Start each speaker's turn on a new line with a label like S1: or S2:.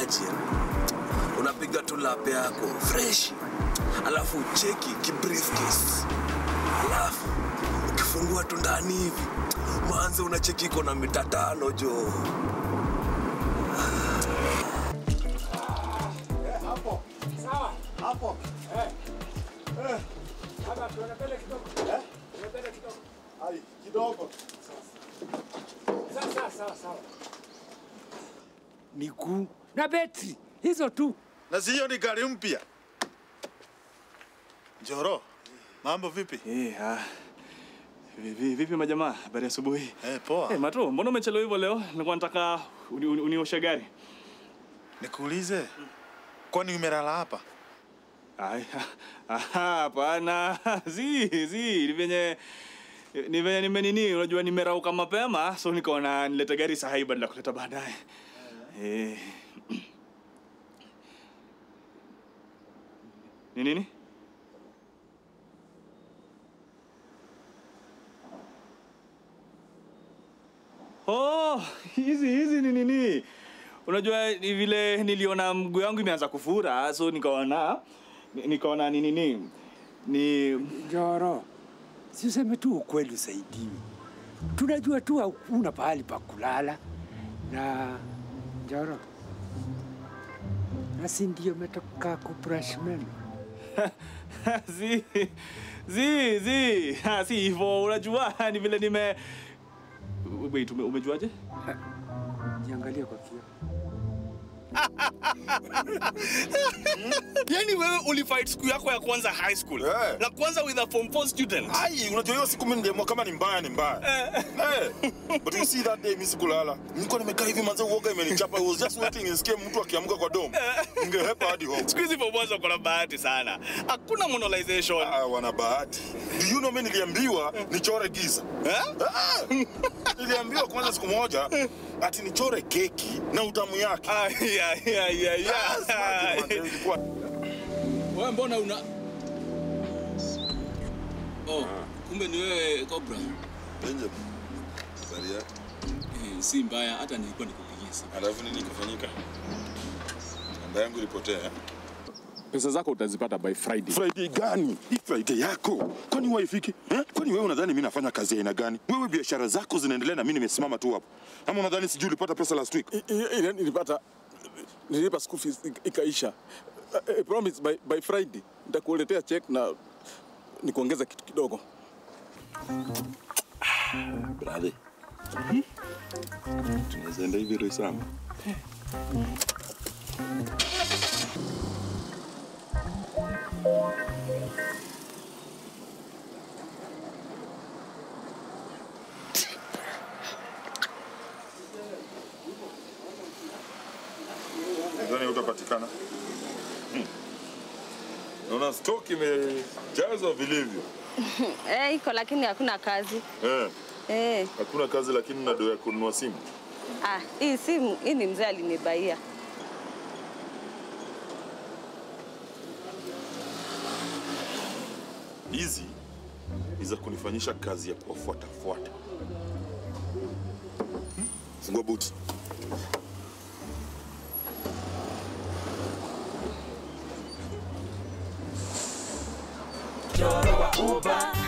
S1: imagine unapiga tu lap yako fresh alafu ucheki kibriefcase alafu ukifungua tu ndani hivi mwanzo unacheki iko na mita tano jo
S2: miguu na betri hizo tu.
S3: na si hiyo ni gari mpya. Njoro, mambo vipi?
S4: Eh, ah. Vipi, vipi majamaa? Habari ya asubuhi.
S3: Eh, poa.
S4: Eh, Mato, mbona umechelewa hivyo leo? Nilikuwa nataka uni- uni- unioshe gari.
S3: Nikuulize, kwani umelala hapa?
S4: Ai, ah, hapana. Zi, zi, ni venye ni venye nimenini, unajua nimerauka mapema, so nikaona nilete gari saa hii badala ya kuleta baadaye. Eh. Ni nini? Oh, hizi hizi ni nini? Unajua ni vile niliona mguu yangu imeanza kufura, so nikaona ni- nikaona ni nini? Ni
S2: Njoro, si useme tu ukweli usaidiwe. Tunajua tu hakuna pahali pa kulala na Njoro, nasi ndio umetoka kubrush meno.
S4: zi zi zi ha, si hivyo unajua ni vile nime wait ume, umejuaje
S2: Jiangalie kwa kioo.
S4: yani wewe ulifight siku yako ya kwanza high school
S3: Eh.
S4: na kwanza with a form 4 student
S3: Ai, unajua hiyo siku mimi niliamua kama ni mbaya ni mbaya. Eh. But you see that day mimi sikulala. Nilikuwa nimekaa hivi manze uoga imenichapa. I was just waiting nisikie mtu akiamka kwa dom. Ningehepa hadi home.
S4: siku hizi form 1 kuna bahati sana hakuna monolization
S3: Ah, wana bahati. Do you know mimi niliambiwa nichore giza.
S4: eh?
S3: Ah! Niliambiwa kwanza siku moja ati nichore keki na utamu yake.
S4: Ah, yeah, yeah, yeah,
S3: Ah, smart, man.
S4: yeah.
S3: Ilikuwa-
S5: Wewe mbona una Oh, kumbe ni wewe Cobra.
S6: Benjamin, habari yako?
S5: Eh, si mbaya hata nilikuwa nikupigia simu.
S6: Alafu nini kufanyika? Namba yangu ilipotea.
S7: pesa zako utazipata by Friday.
S8: Friday gani? Hii Friday yako kwani waifiki eh? Kwani wewe unadhani mimi nafanya kazi ya aina gani? Wewe biashara zako zinaendelea na mimi nimesimama tu hapo, ama unadhani sijui ulipata pesa last week?
S7: I- i- ile Nilipata nilipa school fees ik- ikaisha. I- I promise by, by Friday nitakuletea check na nikuongeza kitu kidogo.
S8: Brother, tunaweza enda hivi Roysambu?
S6: Nadhani utapatikana. Hmm. Naona stock imejazwa vilivyo.
S9: Eh, iko lakini hakuna kazi.
S6: Eh,
S9: Eh,
S6: hakuna kazi lakini na do ya kununua simu.
S9: ah, hii simu hii ni mzee alinibaia.
S8: Hizi ni za kunifanyisha kazi ya kuwafuatafuata. Hmm? Fungua buti.
S10: Njoro wa Uber